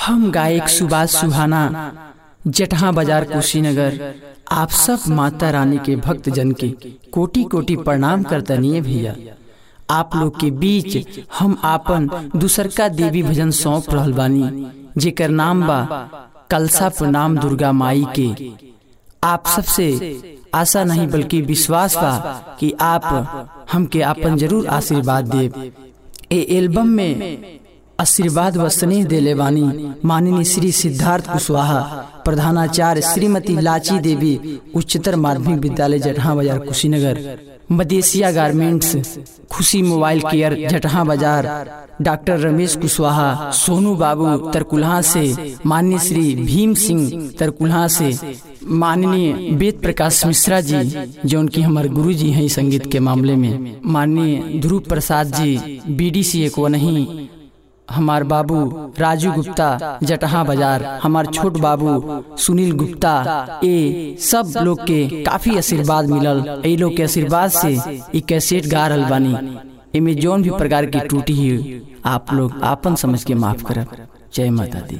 हम गायक सुभाष सुहाना जटहा बाजार कुशीनगर आप सब माता रानी के भक्त जन के कोटि कोटि प्रणाम करतनिए भैया आप लोग के बीच हम आपन दूसरका देवी भजन सौंप रहल बानी जेकर नाम बा कलसा प्रणाम दुर्गा माई के आप सबसे आशा नहीं बल्कि विश्वास बा कि आप हमके आपन जरूर आशीर्वाद देव ए एल्बम में आशीर्वाद व स्नेह देले वानी माननीय श्री सिद्धार्थ कुशवाहा प्रधानाचार्य श्रीमती लाची देवी उच्चतर माध्यमिक विद्यालय Jataha Bazar Kushinagar Madeshiya garments Khushi mobile care Jataha Bazar doctor Ramesh Kushwaha Sonu बाबू तरकुल्हा से माननीय श्री भीम सिंह तरकुल्हा से माननीय वेद प्रकाश मिश्रा जी जो उनकी हमारे गुरु जी हैं संगीत के मामले में माननीय ध्रुव प्रसाद जी बीडीसी एक वो नहीं हमार बाबू राजू गुप्ता जटहा बाजार हमार छोट बाबू सुनील गुप्ता ए सब लोग के काफी आशीर्वाद मिलल ए लोग के आशीर्वाद से ई कैसेट गा रहल बानी एमे जौन भी प्रकार की टूटी ही आप लोग आपन समझ के माफ करब जय माता दी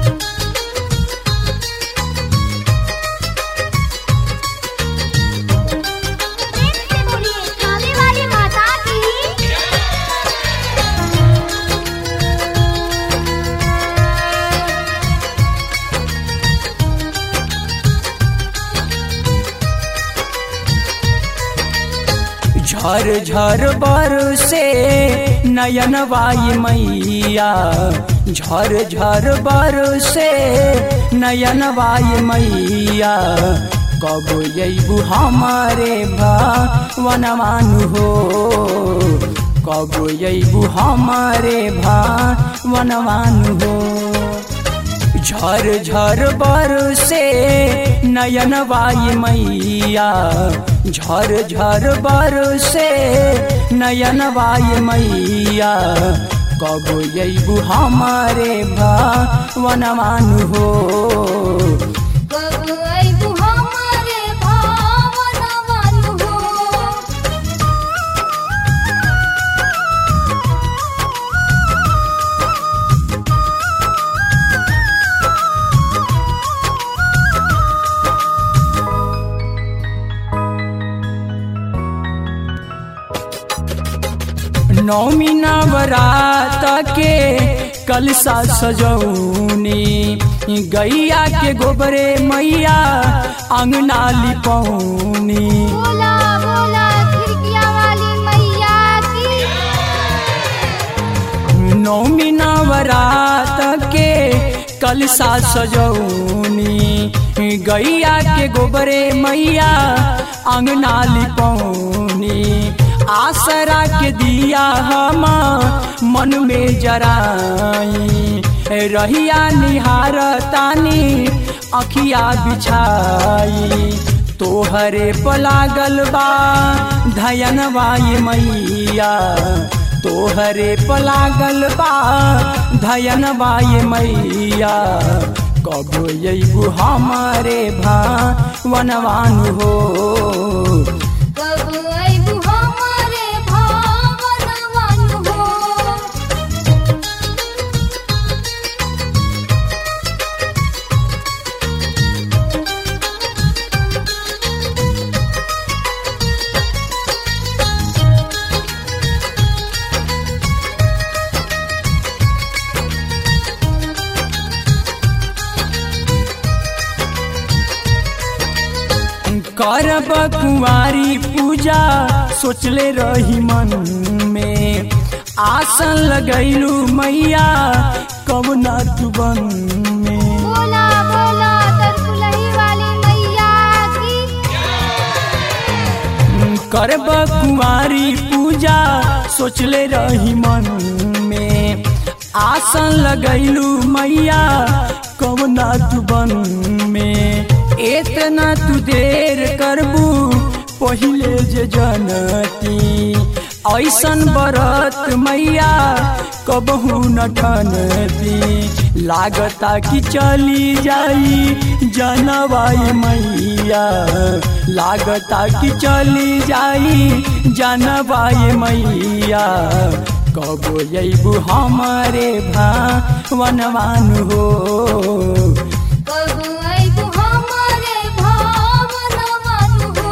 प्रेम से बोलिए कावे वाली माता की झर झर बर से नयन वाई मैया झर झर बर से नयन वाई मैया कब यू हमारे भवनवान हो कब यू हमारे भवनवान हो झर झर बर से नयन वाई मैया झर झर बर से नयन वाई मैया कब यू हमारे भवनवान हो कब आइबू हमारे भावनवन हो नौमी नवरात के कलसा सजौनी गैया के गोबरे मैया अंगना लिपौनी बोला बोला खिड़किया वाली मैया की नौमी नवरात के कलसा सजौनी गैया के गोबरे मैया अंगना लिपौनी आसरा के दिया हम मन में जराई रहिया निहार तानी अखिया बिछाई तोहरे पलागल बा धयन वाई मैया तोहरे पलागल बा धयन बाई मैया कब यू हमारे भावनवान हो कब आइबू हमारे भावनवन हो करब कुंवारी पूजा सोचले रही मन में आसन लगैलू मैया कब ना तू बन में बोला बोला तरकुलही वाली मैया की करब कुंवारी पूजा सोचले रही मन में आसन लगैलू मैया कब ना तू बन में इतना तू देर करबू पहिले जे जनती ऐसन बरत मैया कबहू न ठनती लागता कि चली जाई जनवाई मैया लागता कि चली जाई जनवाई मैया कबो अबू हमारे भावनवान हो कबू अइबू हमरे भावनवन हो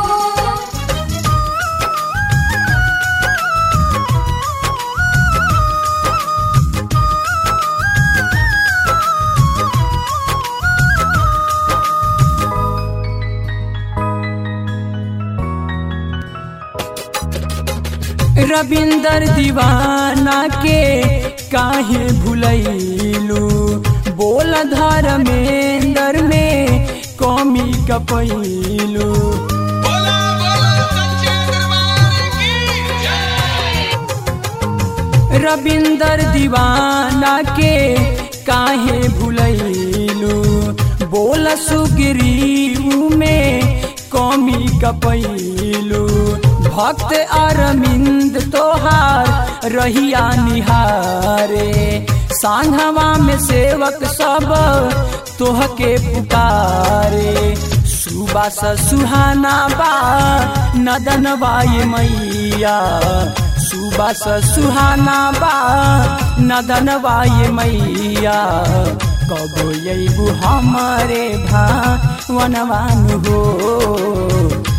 रविंदर दीवाना के काहे भुलैलू बोल धर्मेंदर में कमी कपैलू बोला बोला सच्चे दरबार की जय रविंदर दीवाना के काहे भुलैलू बोल सुग्रीव में कमी कपैलू भक्त अरविंद तोहार रहिया निहारे सांघवा में सेवक सब तोहके पुकारे सुबह स सुहाना बा नदन बाई मैया सुबह स सुहाना बा नदन बाई मैया कबो अबू हमारे भावनवान हो